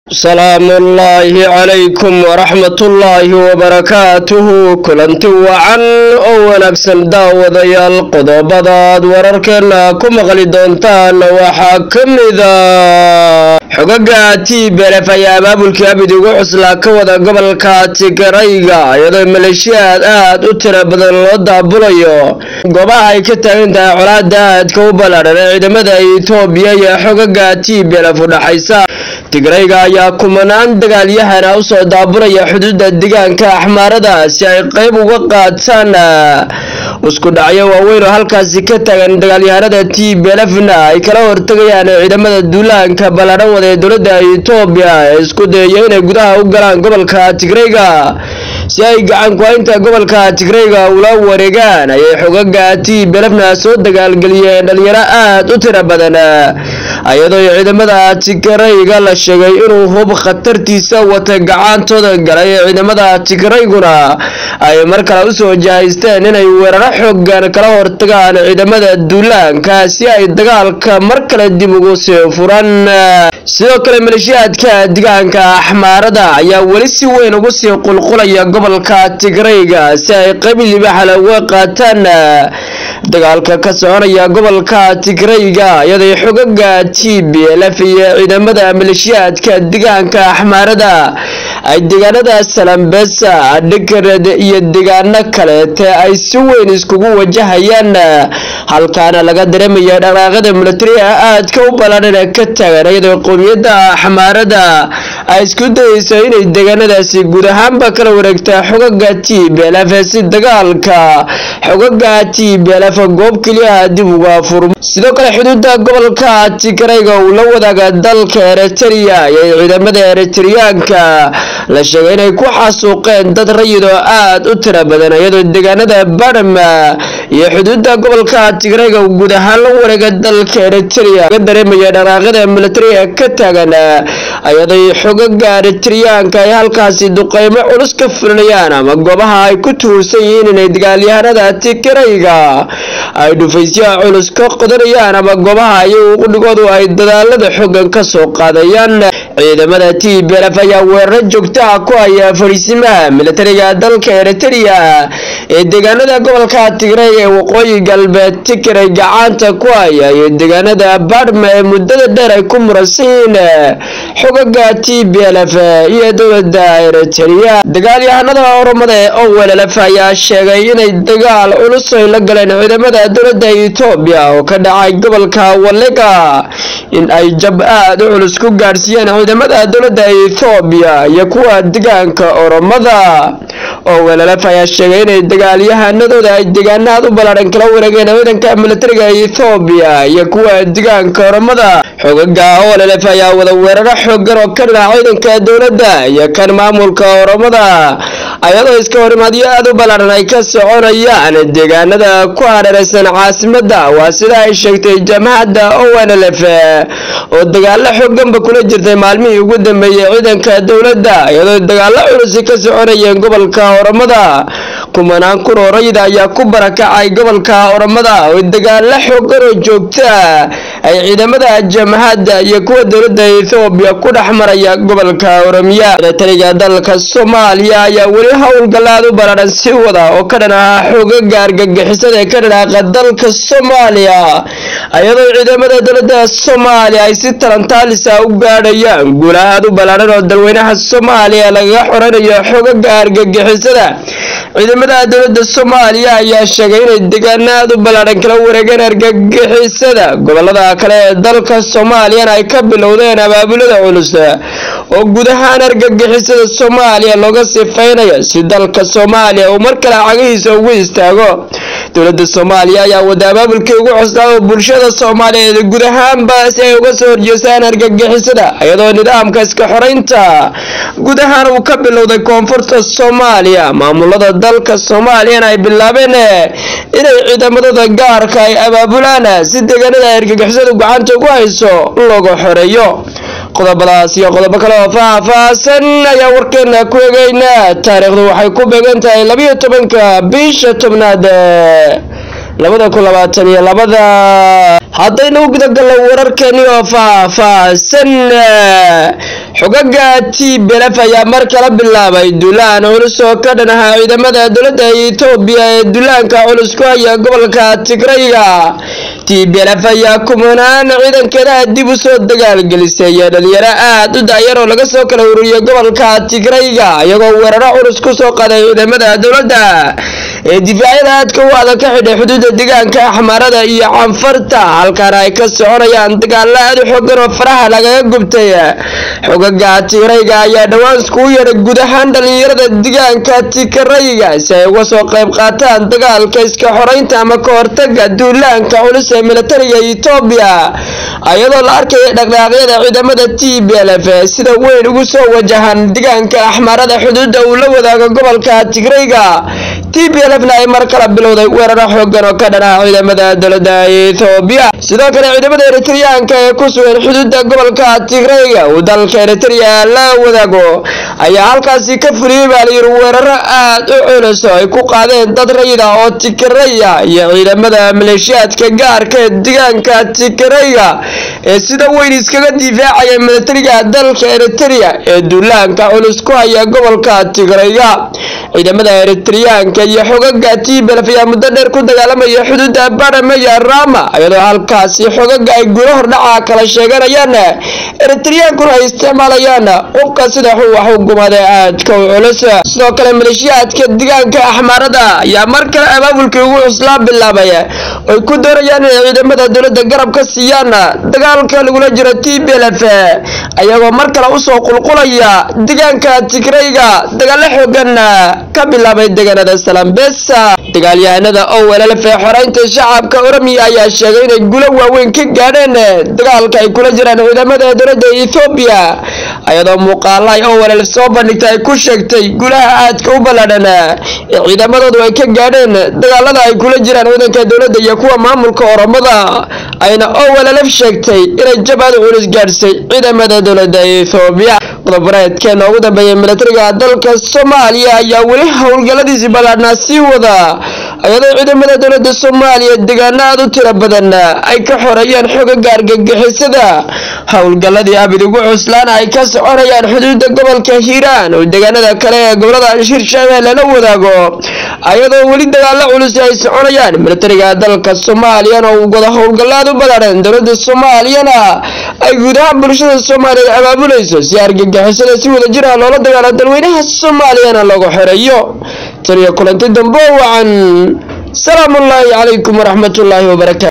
salaamu ullaahi calaykum waraxmatullaahi wabarakaatuhu kulanti wacan oo wanaagsan daawadayaal qodobadaad wararkeena ku maqli doontaan waxaa ka mida xogaga tblf ayaa abaabulkii abid ugu cuslaa ka wada gobolka tigrayga iyadoo maleeshiyaad aad u tiro badan loo daabulayo goobaha ay ka taagan tahay colaada aadka u ballaadhan ee ciidamada itoobiya iyo xogaga tblf u dhaxaysa tigrayga ayaa kumanaan dagaalyahana usoo daabulaya xuduudda deegaanka axmaarada si ay qeyb uga qaataan isku dhacyo waaweyn oo halkaasi ka taagan dagaalyahanada t blfna ay kala hortegayaan ciidamada duulaanka ballaadhan wada ee dowladda itoobiya ee isku dayaya inay gudaha u galaan gobolka tigrayga si ay gacan ku-haynta gobolka tigrayga ula wareegaan ayay xogaga t blfna soo dagaalgeliyeen dhalinyaro aad u tiro badan iyadoo ciidamada tigrayga la sheegay inuu hub khatartiisa wata gacantooda galay ee ciidamada tigrayguna ay mar kale usoo jahaysteen inay weeraro xoogan kala hortagaan ciidamada duulaanka si ay dagaalka mar kale dib ugu sii furan sidoo kale maleeshiyaadka deegaanka axmaarada ayaa weli si weyn ugu sii qulqulaya gobolka tigrayga si ay qayb libaxale uga qaataan dagaalka ka soconaya gobolka tigrayga iyadoo xogaga t b lf iyo ciidamada maleeshiyaadka deegaanka axmaarada ay deegaanada salambesa dhikared iyo deegaano kaleete ay si weyn iskugu wajahayaan halkaana laga dareemaya dhaqaaqada milatariga aadka u ballaadhan ee ka taagan iyadoo qowmiyadda axmaarada ay isku dayeyso inay deegaanadaasi guud ahaanba kala wareegtaa xogaga t b lf si dagaalka xogaga t b lf goob keliya dib uga furmo sidoo kale xuduudda gobolka tigrayga uu la wadaaga dalka eritrea iyo ciidamada eritriyaanka la sheegay inay ku xasuuqeen dad rayid oo aad u tiro badan iyadoo deegaanada badhama iyo xuduudda gobolka tigrayga uu guud ahaan la wareega dalka eritrea laga dareemaya dhaqaaqada milatariga ka taagan iyadoo xogaga eritriyaanka ay halkaasi duqeymo culus ka fulinayaan ama goobaha ay ku tuursan yihiin inay dagaalyahanada tigrayga ay dhufaysyaha culus ka qodanayaan ama goobaha iyagu qudhigoodu ay dadaalada xoogan ka soo qaadayaan ciidamada t blf ayaa weeraro joogta ah ku haya fadhiisimaha milatariga dalka eritrea ee deegaanada gobolka tigray ee waqooyi galbeed tigray gacanta ku haya iyo deegaanada badhma ee muddada dheer ay ku muransan yihiin xogaga t b lf iyo dowlada eritrea dagaalyahanada oromada ee owllf ayaa sheegay inay dagaal culus ay la galeen ciidamada dowlada etoobiya oo ka dhacay gobolka walega in ay jab aad u culus ku gaadhsiiyeen ciidamada dowlada etoobiya iyo kuwa deegaanka oromada owllf ayaa sheegay inay dagaalyahanadooda ay deegaanaad u ballaadhan kala wareegeen ciidanka milatariga etoobiya iyo kuwa deegaanka oromada xogaga olf ayaa wada weeraro xoogan oo ka dhinaca ciidanka dowladda iyo kan maamulka oromada ayadoo iska horimaadyo aad u ballaadhan ay ka soconayaan deegaanada ku hareeraysan caasimada waa sida ay sheegtay jamacadda onlf oo dagaalo xooganba kula jirtay maalmihii ugu dambeeyey ciidanka dowladda iyadoo dagaalo culusi ka soconayeen gobolka oromada kumanaan kun oo rayida ayaa ku barakacay gobolka oromada oo dagaalo xoogan oo joogta ay ciidamada jamacadda iyo kuwa dowladda ethoobiya ku dhex maraya gobolka oromiya milatariga dalka soomaaliya ayaa weli howlgalaad u ballaadhan si wada oo ka dhan ah xoogaga argagixisada ee ka dhanaaqa dalka soomaaliya iyadoo ciidamada dowladda soomaaliya ay si talantaalisa u gaadhayaan guula aad u ballaadhan oo dalweynaha soomaaliya lagaga xoranayo xoogaga argagixisada ciidamada dowladda soomaaliya ayaa sheegay inay deegaano aad u ballaadhan kala wareegeen argagixisada gobolada kale ee dalka soomaaliyana ay ka bilowdeen abaabulada culus oo guud ahaan argagixisada soomaaliya looga sifeynayo si dalka soomaaliya uu mar kale cagihiisa ugu istaago dowladda soomaaliya ayaa wada abaabulkii ugu cusnaa oo bulshada soomaaliyeed guud ahaanba si ay uga soo horjeestaan argagixisada iyadoo nidaamka iska xoreynta guud ahaan uu ka bilowday koonfurta soomaaliya maamulada dalka soomaaliyana ay bilaabeen inay ciidamadooda gaarka ay abaabulaan si deegaanada argagixisadu gacanta ugu hayso looga xoreeyo qodobadaas iyo qodobo kale oo faahfaahsan ayaa warkeena ku egeynaa taariikhdu waxay ku beegan tahay labiyo tobanka bisha tobnaad labada kun labaatan iyo labada haddaynu gudagalno wararkeeni oo faahfaahsan xogaga t belef ayaa mar kala bilaabay duulaan culus oo ka dhan ahaa ciidamada dowladda etoobiya ee duulaanka culus ku haya gobolka tigrayga t belef ayaa kumanaan ciidankeeda dib u soo dagaalgelisay dhalinyaro aad u daayar oo laga soo kala ururiyay gobolka tigrayga iyagoo weeraro culus ku soo qaday ciidamada dowladda ee difaacyada aadka u adag ka xidhay xuduudda deegaanka axmaarada iyo canfarta halkaana ay ka soconayaan dagaalo aad u xoogan oo faraha lagaga gubtay xogaga tigrayga ayaa dhowaan iskugu yeedhay guud ahaan dhalinyarada deegaanka tigrayga si ay uga soo qayb qaataan dagaalka iska xoreynta ama ka hortaga duulaanka culus ee militariga etoobiya iyadoo la arkaya dhaqdhaaqyada ciidamada t b lf sida weyn ugu soo wajahan deegaanka axmaarada xuduudda uu la wadaago gobolka tigrayga t b lfna ay mar kala bilowday weeraro xoogan oo ka dhanaha ciidamada dowladda etoobiya sidoo kale ciidamada eritreyaanka ee ku sugan xuduudda gobolka tigrayga uu dalka eritrea la wadaago ayaa halkaasi ka fuliyey baa layiri weeraro aad u culus oo ay ku qaadeen dad rayida oo tigraya iyo ciidamada maleeshiyaadka gaarka ee deegaanka tigrayga ee sida weyn iskaga difaacaya militariga dalka eritrea ee duulaanka culus ku haya gobolka tigrayga ciidamada eritreyaanka iyo xogaga tblf ayaa muddo dheer ku dagaalamaya xuduudda barame iyo rama iyadoo halkaasi xogaga ay gulo hordhaca kala sheeganayaan eritreyaankuna ay isticmaalayaan qubka sida wax u gumada aadka u culus sidoo kale maleeshiyaadka deegaanka axmaarada ayaa mar kale abaabulkii ugu cuslaa bilaabay oy ku doonayaan inay ciidamada dowladda garab ka siiyaan dagaalka lagula jiro t b lf ayagoo mar kale usoo qulqulaya deegaanka tigrayga dagaalo xoogan ka bilaabay deegaanada salambesa dagaalyahanada owllf ee xoreynta shacabka oromiya ayaa sheegay inay gulo waaweyn ka gaadheen dagaalka ay kula jiraan ciidamada dowladda ethoobiya iyadoo muuqaala ay owll soo bandhigtay ay ku sheegtay gulaha aadka u ballaadhan ee ciidamadoodu ay ka gaadheen dagaalada ay kula jiraan ciidanka dowladda iyo kuwa maamulka oromada ayna owllf sheegtay inay jabaad culus gaadhsay ciidamada dowladda ethoobiya qodobareedkeena ugu dambeeyay militariga dalka soomaaliya ayaa weli howlgalladiisi ballaadhnaa sii wada iyadoo ciidamada dowladda soomaaliya deegaano aad u tiro badan ay ka xoreeyeen xogaga argagixisada howlgalladii abid ugu cuslaana ay ka soconayaan xuduudda gobolka hiiraan oo deegaanada kale ee gobolada hirshabeelle la wadaago iyadoo weli dagaalo culus ay soconayaan militariga dalka soomaaliyana uu wada howlgallaad u ballaadhan dowladda soomaaliyana ay guud ahaan bulshada soomaaliya abaabulayso si argagixisada si wada jira loola dagaalo dalweynaha soomaaliyana lagu xoreeyo taniyo kulanti dambe wacan salaamu ullaahi calaykum waraxmatullaahi wabarakaatu